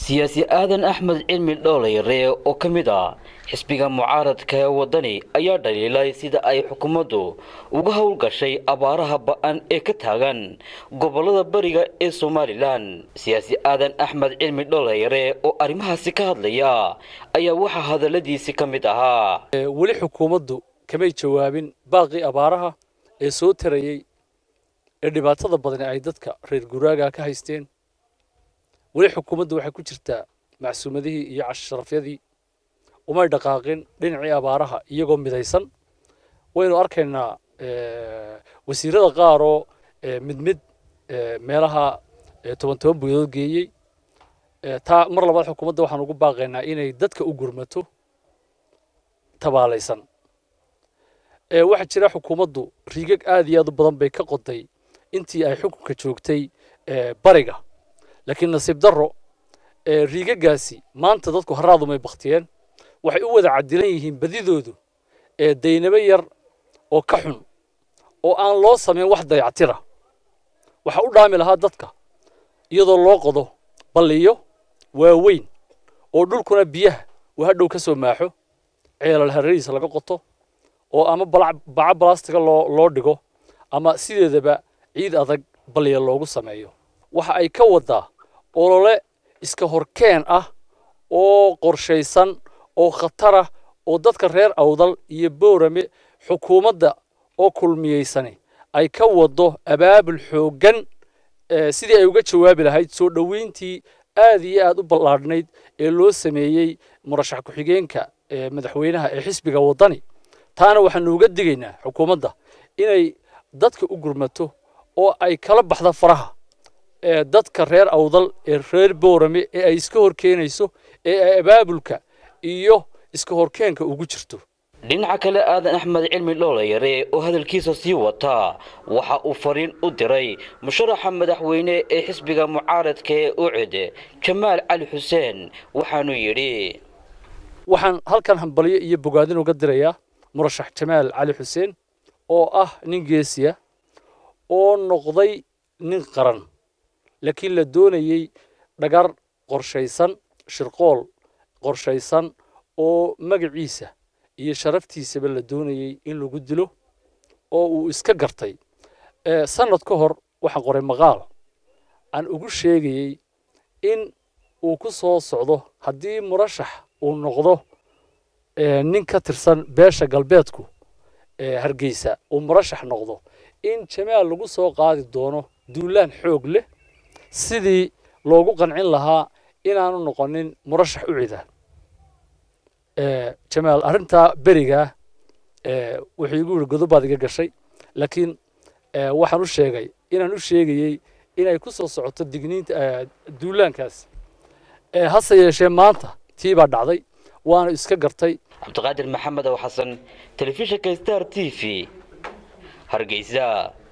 siyaasi aadan axmed cilmi dhoolayare oo ka mid ah xisbiga mucaaradka ee waddani ayaa dhaliilay sida ay xukuumaddu uga howlgashay abaaraha ba-an ee ka taagan gobollada bariga ee somalilan siyaasi aadan axmed cilmi dhoolayare oo arrimahaasi ka hadlaya ayaa waxaa hadalladiisi ka mid ahaa weli xukuumaddu kamay jawaabin baaqii abaaraha ee soo tarayey ee dhibaatada badani ay dadka reer guraaga ka haysteen weli xukuumaddu waxay ku jirtaa macsuumadihii iyo casharafyadii umay dhaqaaqin dhinacii abaaraha iyagoo midaysan waynu arkaynaa wasiirada qaaroo mid mid meelaha toban toban buyadood geeyey taa mar labaad xukuumadda waxaan ugu baaqaynaa inay dadka u gurmato tabaalaysan waxaa jira xukuumaddu riigag aad iyo aad u badan bay ka qoday intii ay xukunka joogtay bariga laakiin nasiib darro riigagaasi maanta dadku haraadumay baktiyeen waxay u wada cadilan yihiin badidoodu daynabo yar oo ka xun oo aan loo samayn wax dayactira waxa u dhaami lahaa dadka iyadoo loo qodo balliyo waaweyn oo dhulkuna biyaha uu hadhow ka soo maaxo ceelal hararihiisa laga qoto oo ama baca balastiga loo loo dhigo ama sideedaba ciid adag balliya loogu sameeyo waxa ay ka wadaa olole iska horkeen ah oo qorshaysan oo khatarah oo dadka reer awdal iyo boorame xukuumadda oo kulmiyeysani ay ka wado abaabul xooggan sidii ay uga jawaabi lahayd soo dhoweyntii aad iyo aad u ballaadhnayd ee loo sameeyey murashax ku-xigeenka madaxweynaha ee xisbiga waddani taana waxaanu uga digaynaa xukuumadda inay dadka u gurmato oo ay kala baxda faraha dadka reer awdal ee reer boorame ee ay iska horkeenayso ee ay abaabulka iyo iska horkeenka ugu jirto dhinaca kale aadan axmed cilmi dhoolayare oo hadalkiisa sii wataa waxa uu fariin u diray musharaxa madaxweyne ee xisbiga mucaaradka ee ucid jamaal cali xuseen waxaanu yidhi waxaan halkan hambalyo iyo bogaadin uga dirayaa murashax jamaal cali xuseen oo ah nin geesiya oo noqday nin qaran laakiin la doonayey dhagar qorshaysan shirqool qorshaysan oo magaciisa iyo sharaftiisaba la doonayey in lagu dilo oo uu iska gartay sanad ka hor waxaan qoray maqaal aan ugu sheegayey in uu ku soo socdo haddii murashax uu noqdo nin ka tirsan beesha galbeedku hargeysa uu murashax noqdo in jamaal lagu soo qaadi doono duulaan xoog leh sidii loogu qancin lahaa inaanu noqonin murashax u cida jamaal arrintaa berigaa wuxuu igu yidhi godobaad iga gashay laakiin waxaan u sheegay inaan u sheegayey inay ku soo socoto digniinta duulaankaas hase yeeshee maanta tii baa dhacday waana iska gartay cabdiqaadir maxamed ow xasan telefishinka star t v hargeysa